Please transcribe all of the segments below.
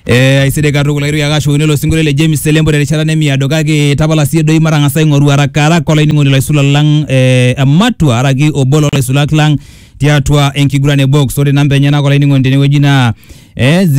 eh aisidai katukul airorie ake ashukuni ilo sinkolio le James Selembo terishata nemiado kake tapala siyie doi matang'asa aing'oru haraka haraka olainining'oni laisulak lang eh, ematua araki obo lolaisulak lang tiatua enkiguran e box ore namba enyenak olainining'oni tenewueji naa eh,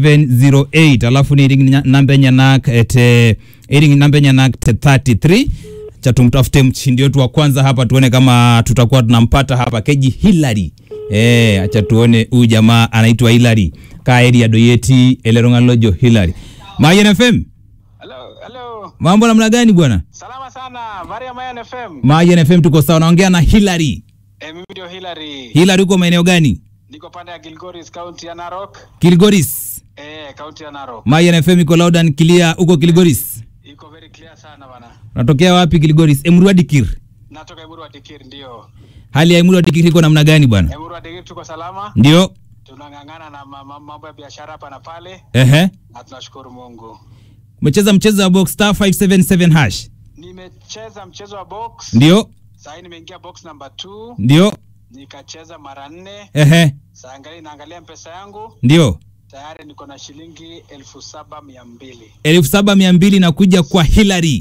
0708 alafu niiring nya- namba enyenak eh, te iring namba enyenak te 33 cha tumtafute mshindi wetu wa kwanza hapa tuone kama tutakuwa tunampata hapa keji Hillary eh acha tuone huyu jamaa anaitwa Hillary ka area doyeti ele tung'ani lojo Hillary Mayen FM Hello, hello. mambo namna gani bwana Salama sana. Maria Mayan FM. Mayen FM tuko sawa naongea na Hillary Eh, mimi ndio Hillary. Hillary uko maeneo gani Niko pande ya Gilgoris County ya Narok. Kilgoris Eh, County ya Narok. Mayen FM iko loud and clear uko Kilgoris Iko very clear sana bana. unatokea wapi Kilgoris Emurua Dikir Natoka Emuru wa Dikir ndio. hali ya Emurua Dikir iko namna gani bwana Emuru wa Dikir tuko salama. ndio Tunang'ang'ana na ma- ma- mambo ya biashara hapa na pale ehe na tunashukuru Mungu. umecheza mchezo wa box star 577 hash Nimecheza mchezo wa box. ndio Sasa hii nimeingia box number 2, ndio nikacheza mara nne. ehe Sasa angalia naangalia mpesa yangu, ndio tayari niko na shilingi elfu saba mia mbili. elfu saba mia mbili na kuja kwa Hillary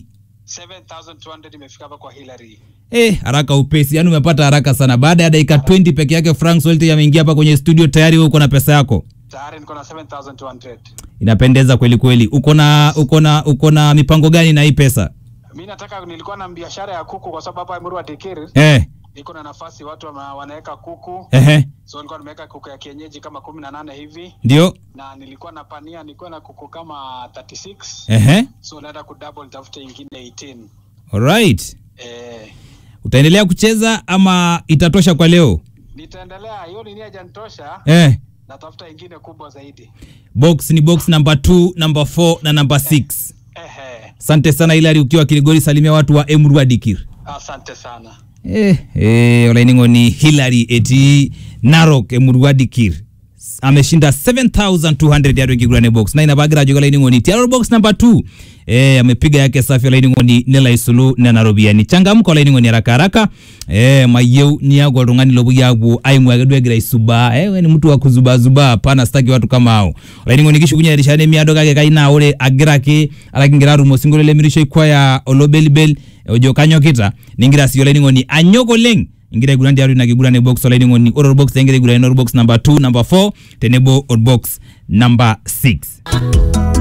7200 imefika hapa kwa Hillary. Eh, haraka upesi, yaani umepata haraka sana. Baada ya dakika 20 peke yake Frank Solte ameingia hapa kwenye studio tayari wewe uko na pesa yako. Tayari niko na 7200. Inapendeza kweli kweli. Uko na uko na uko na mipango gani na hii pesa? Mi nataka nilikuwa na biashara ya kuku kwa sababu hapa Emuru wa Dikiri Eh, niko na nafasi watu wana- wanaweka kuku. ehe, So nilikuwa nimeweka kuku ya kienyeji kama kumi na nane hivi ndio. na nilikuwa na pania nilikuwa na kuku kama 36 Ehe. so naenda kudouble nitafute ingine 18. Alright. Eh, Utaendelea kucheza ama itatosha kwa leo? nitaendelea hiyo nini hajanitosha Eh. natafuta ingine kubwa zaidi. Box ni box number 2, number 4 na number 6. Ehe, Asante sana Hilary ukiwa Kilgori, salimia watu wa Emurua Dikir. asante sana. Eh, eh, olainining'oni Hillary etii Narok emurua Dikir ameshinda 7200 tiatua enkiguran box na ina paagira ajoki olainining'oni tiatua box number 2 eh, amepiga yake safi olainining'oni nelo aisulu nena ropiyiani changamka olainining'oni haraka haraka eh, mayieu niaku oltung'ani lopuoi apuo aimua ake duo egira aisubaa eh, we ni mtu wa kuzubazubaa hapana sitaki watu kama hao olainining'oni kishukunye erishata nemiado kake kai naa ore agira ake ala kingira atum osinkolio lemirisho ikwaya olobelibel ojo kanyokita ningira siyie olainining'oni anyok oleng ingira aiguran tiatua ina kiguran e box olainining'oni ore orbox ingira aiguran orbox number 2 number 4 tenebo orbox number 6